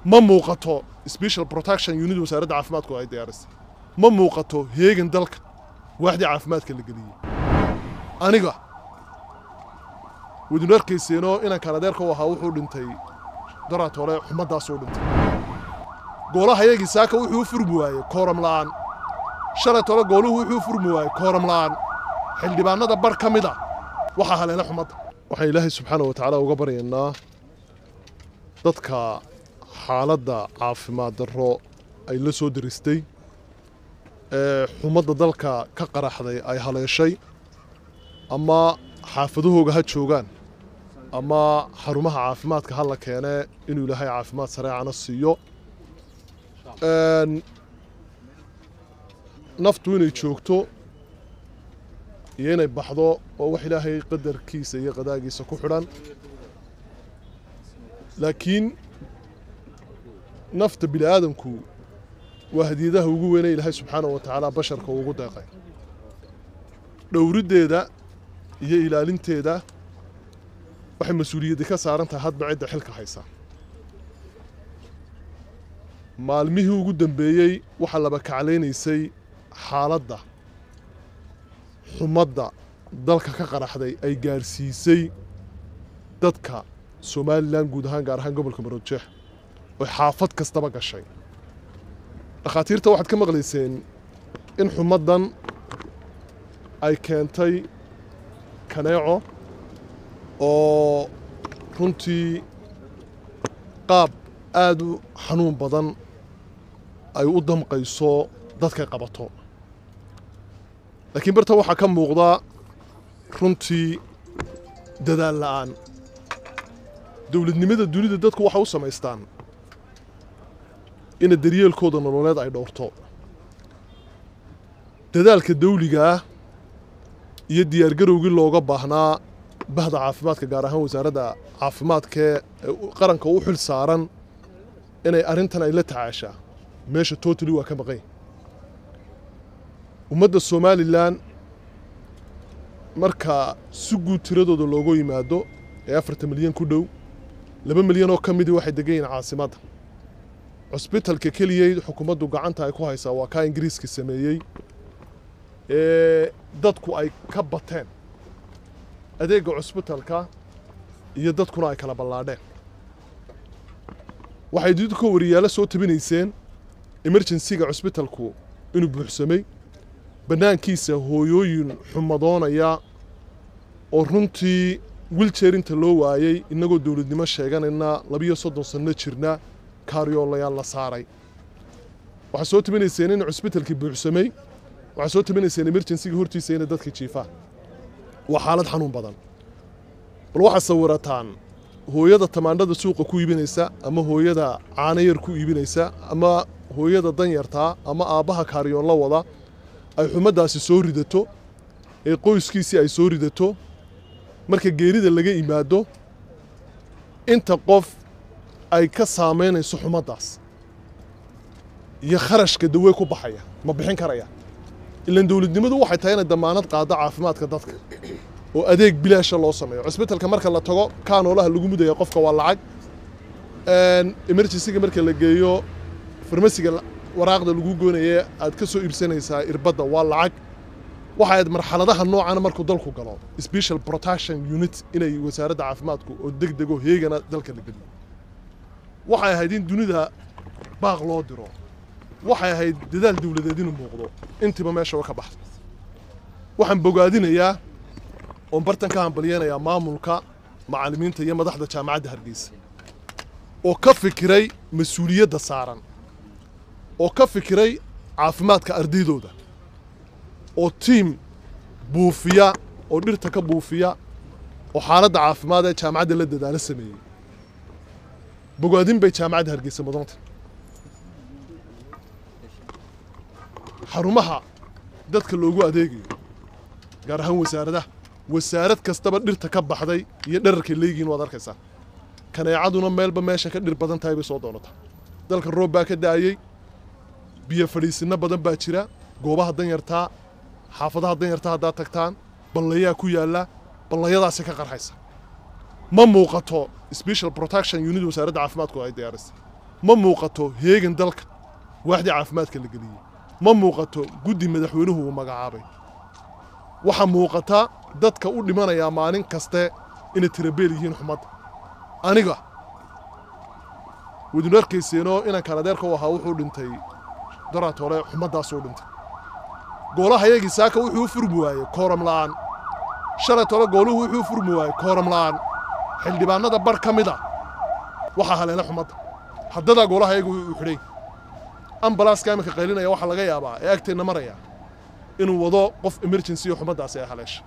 ma muuqato special protection unit wasaaradda caafimaadku ay diyaarisay ma muuqato heegan dalka waaxdii caafimaadka la geliyey aniga wadinu arkayseenoo inankan adeerka u ahaa wuxuu dhintay daraad hore xumaddaasuu dhintay goolaha yagii saaka wuxuu u furmi waayey kooram la'aan shalay tole gooluhu wuxuu u furmi waayey kooram la'aan xildhibaanada bar ka mid a waxaa haleela xumadda waxaan ilaahay subxaana wa tacaala uga baryaynaa dadka xaaladda caafimaad darro ay la soo diristay ee xumadda dalka ka qaraxday ay haleeshay ama xaafadahooga ha joogaan ama xarumaha caafimaadka ha la keenee inuu ilaahay caafimaad sareecana siiyo naftu inay joogto iyo inay baxdo oo wax ilaahay qadarkiisa iyo qadaagiisa ku xidhan laakiin nafta bini aadamku waa hadiyadaha ugu weynay ilaahay subxaanahu wa tacaala basharka ugu deeqay dhowriddeeda iyo ilaalinteeda waxay mas-uuliyaddi ka saaran tahay hadba cidda xilka haysa maalmihii ugu dambeeyey waxaa laba kaclaynaysay xaaladda xumadda dalka ka qaraxday ay gaadhsiisay dadka somalilan guud ahaan gaar ahaan gobolka maroodjeex oy xaafad kastaba gashay dhakhaatiirta waxaad ka maqlayseen in xumaddan ay keentay kaneeco oo runtii qaab aad u xanuun badan ay u damqayso dadkay qabato laakiin barta waxaa ka muuqda runtii dadaal la'aan dowladnimada dunida dadku waxay u samaystaan ina daryeelkooda nololeed ay dhowrto dadaalka dawligaah iyo diyaargarowgii looga baahnaa bahda caafimaadka gaar ahaan wasaaradda caafimaadkee qaranka u xil saaran inay arrintan ay la tacaashaa meesha totally waa ka maqan ummadda somalilan marka si guud tiradooda loogu yimaado ee afartan milyan ku dhow laba milyan oo ka midii waxay degan yihiin caasimadda cusbitalka keliyey xukuumaddu gacanta ay ku haysaa waa kaa ingiriiska sameeyey ee dadku ay ka bateen adeegga cusbitalka iyo dadkuna ay kala ballaadheen waxay didka wariyaalo soo tabinayseen emerjensiga cusbitalku inuu buuxsamay bannaankiisa hooyooyin xumadoonaya oo runtii wiljeerinta loo waayey innagoo dowladnimo sheeganayna labiyo soddon sanno jirna kaaryoolayaal la saaray waxaa soo tabinayseen in cusbitalkii buuxsamay waxaa soo tabinayseen emerjensiga hortiisa inay dadka jiifaan waa xaalad xanuun badan bal waxaad sawirataan hooyada tamaandhada suuqa ku iibinaysa ama hooyada caanayar ku iibinaysa ama hooyada danyartaa ama aabbaha kaaryoon la wada ay xumaddaasi soo ridato ee qoyskiisii ay soo ridato marka geerida laga imaado inta qof ay ka saamaynayso xumaddaas iyo kharashka dawe ku baxaya ma bixin karaya ilaan dowladnimadu waxay tahay inay damaanad qaaddo caafimaadka dadka oo adeeg bilaasha loo sameeyo cusbitalka marka la tago kaanoolaha lagu mudaya qofka waa lacag emergencyga marka la geeyo farmasiga waraaqda lagu goonaye aad ka soo iibsanaysaa irbadda waa lacag waxay ahayd marxaladaha noocana markuu dalku galo special protection unit inay wasaaradda caafimaadku oo deg dego heegana dalka la geliyo waxay ahayd in dunida baaq loo diro waxay ahayd dadaal dowladeed inuu muuqdo intiiba meesha wa ka baxda waxaan bogaadinayaa oon bartan ka hambalyeynayaa maamulka macallimiinta iyo madaxda jaamacadda hargeysa oo ka fikiray mas-uuliyadda saaran oo ka fikiray caafimaadka ardaydooda oo tiim buufiya oo dhirta ka buufiya oo xaaladda caafimaad ee jaamacadda la dadaalo sameeyey bogaadin bay jaamacadda hargeysa mudanta xarumaha dadka loogu adeegayo gaar ahaan wasaaradaha wasaarad kastaba dhirta ka baxday iyo dherarkay leegihiin waad arkaysaa kaneecaduna meelba meesha ka dhir badan tahay bay soo doonataa dalka roob baa ka da'ayey biyo fadhiisinno badan baa jira goobaha danyartaa xaafadaha danyartaa haddaad tagtaan ballayaa ku yaalla ballayadaasi ka qarxaysa ma muuqato special protection unit wasaaradda caafimaadku ay diyaarisay ma muuqato heegan dalka waaxdii caafimaadka la geliyey ma muuqato guddi madaxweynuhu uu magacaabay waxaa muuqata dadka u dhimanayaa maalin kaste inay tirabeel yihiin xumadda aniga wadinu arkayseenoo inankaan adeerka u ahaa wuxuu dhintay daraat hore xumaddaasuu dhintay goolahayagii saaka wuxuu u furmi waayey kooram la'aan shalayt hore gooluhu wuxuu u furmi waayey kooram la'aan xildhibaanada bar ka mid a waxaa haleela xumadda haddadaa goolahayagu uu xidhay ambalaaska iminka qaylinaya waxaa laga yaabaa ee agteenna maraya inuu wado qof emergency oo xumaddaasi ay haleesha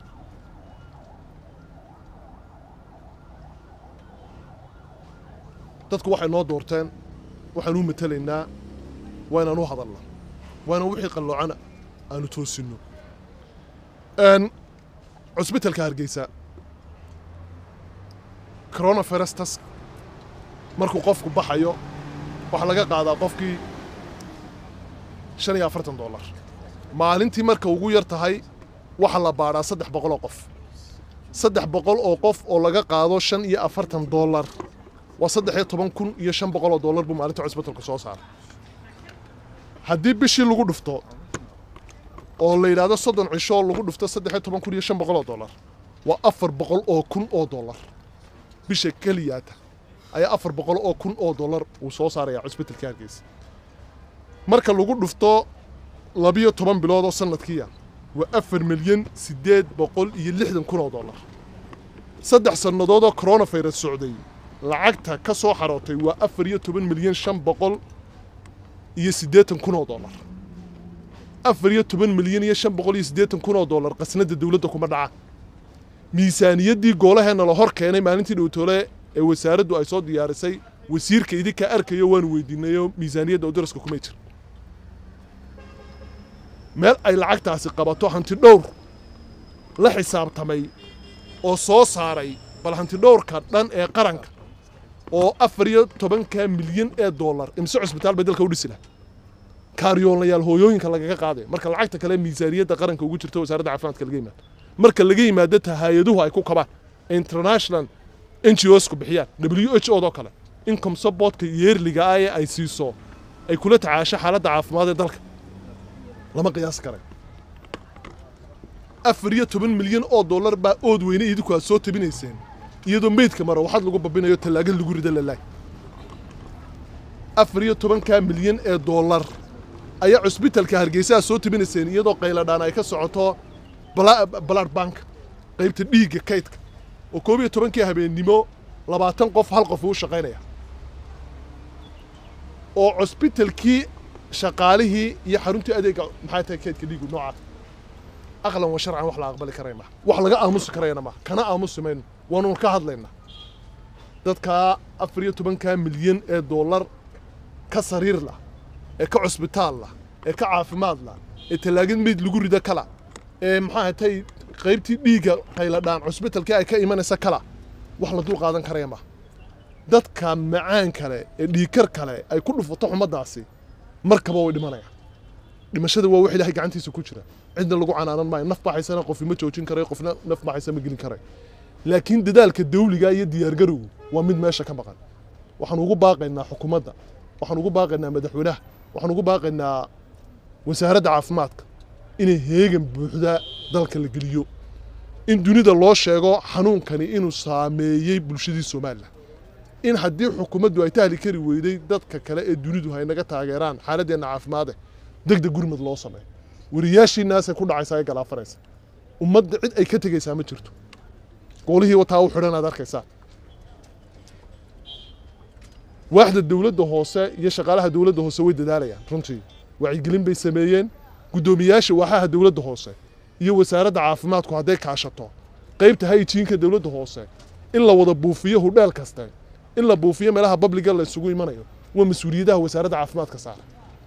dadku waxay noo doorteen waxaan u matelaynaa waa inaan u hadalna waa inaan wixii qalloocana aanu toosinno cusbitalka hargeysa coronavirus task markuu qofku baxayo waxaa laga qaadaa qofkii shan iyo afartan dollar maalintii marka ugu yar tahay waxaa la baadhaa saddex boqol oo qof saddex boqol oo qof oo laga qaado shan iyo afartan dollar waa saddex iyo toban kun iyo shan boqol oo dollar buu maalinta cusbitalku soo saaray haddii bishii lagu dhufto oo la yidhaahdo soddon cisho lagu dhufto saddex iyo toban kun iyo shan boqol oo dollar waa afar boqol oo kun oo dollar bisha keliyaata ayaa afar boqol oo kun oo dollar uu soo saarayaa cusbitalka hargeysa marka lagu dhufto labiyo toban bilood oo sanadkiiya waa afar milyan siddeed boqol iyo lixdan kun oo dollar saddex sannadood oo coronavirus socday lacagta ka soo xarootay waa afar iyo toban milyan shan boqol iyo siddeetan kun oo dollar afar iyo toban milyan iyo shan boqol iyo siddeetan kun oo dollar qasnadda dowladda kuma dhaca miisaaniyaddii goolaheenna la hor keenay maalintii dhowtoole ee wasaaraddu ay soo diyaarisay wasiirka idinka arkayo waanu weydiinayoo miisaaniyadda oo daraska kumay jir meel ay lacagtaasi qabato hanti dhowr la xisaabtamay oo soo saaray bal hanti dhowrka dhan ee qaranka oo afar iyo tobanka milyan ee dollar imse cusbitaal bay dalka u dhisi laha kaaryoolayaal hooyooyinka lagaga qaaday marka lacagta kale miisaaniyadda qaranka ugu jirto wasaaradda caafimaadka laga yimaado marka laga yimaado ta hay-aduhu ay ku kabaan international n g osku bixiyaan w h o doo kale income supportka yeerliga ah ee ay siiso ay kula tacaasho xaaladda caafimaad ee dalka lama qiyaasi karay afar iyo toban milyan oo dollar baa ood weyne idinku aad soo tabinayseen iyadoo meydka mara waxaad lagu babinayo tallaagad lagu rida lalaay afar iyo tobankaa milyan ee dollar ayaa cusbitalka hargeysa aad soo tabinayseen iyadoo qayladhaan ay ka socoto blood bank qaybta dhiigga kaydka oo koob iyo tobankii habeennimo labaatan qof hal qof uu shaqaynaya oo cusbitalkii shaqaalihii iyo xaruntii adeega maxay tahay kaydka dhiigu noocaas aqlan wa sharcan wax la aqbali karaya maha wax laga aamusi karayana maha kana aamusi mayno waanu ka hadlaynaa dadkaa afar iyo tobankaa milyan ee dollar ka sariir lah ee ka cusbitaal lah ee ka caafimaad lah ee tallaagad meyd lagu rida kala ee maxaa hatay qaybtii dhiigga qayladhaan cusbitalkii ay ka imanaysa kala wax la dul qaadan karaya maha dadka macaan kale ee dhiigkar kale ay ku dhufato xumaddaasi markaba way dhimanayaan dhimashada waa wax ilaahay gacantiisa ku jira cidna lagu canaanan maayo naf baxaysana qofna ma joojin karay qofna naf baxaysa ma gelin karay laakiin dadaalka dawliga iyo diyaargarowgu waa mid meesha ka maqan waxaan ugu baaqaynaa xukuumadda waxaan ugu baaqaynaa madaxweynaha waxaan ugu baaqaynaa wasaaradda caafimaadka inay heegan buuxda dalka la geliyo in dunida loo sheego xanuunkani inuu saameeyey bulshadii somalilan in haddii xukuumaddu ay tahli kari weyday dadka kale ee dunidu hay naga taageeraan xaaladeenna caafimaade deg deg gurmad loo sameeyo wariyaashiinaasay ku dhacaysaa ay galaafanaysa ummadda cid ay ka tegaysaa ma jirto goolihii wataa u xidhan aad arkaysaa waaxda dowladda hoose iyo shaqaalaha dowladda hoose way dadaalayaan runtii wacyigelin bay sameeyeen guddoomiyaasha waaxaha dowladda hoose iyo wasaaradda caafimaadku hadday kaashato qaybta hayjiinka dowladda hoose in la wada buufiyo hudheel kaste in la buufiyo meelaha babliga la isugu imanayo waa mas-uuliyadaha wasaaradda caafimaadka saara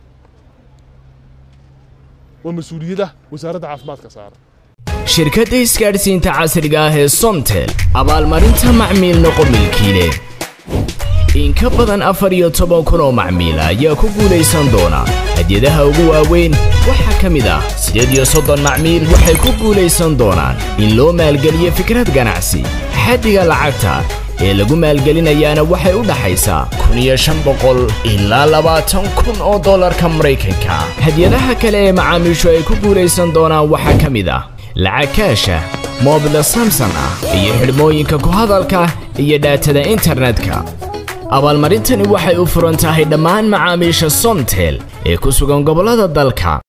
waa mas-uuliyadaha wasaaradda caafimaadka saara shirkadda isgaadhsiinta casriga ah ee somtel abaalmarinta macmiil noqo milkiile in ka badan afar iyo toban kun oo macmiila ayaa ku guulaysan doona hadyadaha ugu waaweyn waxaa ka mid ah siddeed iyo soddon macmiil waxay ku guulaysan doonaan in loo maalgeliyo fikrad ganacsi xaddiga lacagta ee lagu maalgelinayaana waxay u dhaxaysaa kun iyo shan boqol ilaa labaatan kun oo dollarka maraykanka hadyadaha kale ee macaamiishu ay ku guulaysan doonaan waxaa ka mid ah lacag kaasha moobila samson ah iyo xidhmooyinka ku hadalka iyo dhaatada internetka abaalmarintani waxay u furan tahay dhammaan macaamiisha somtel ee ku sugan gobollada dalka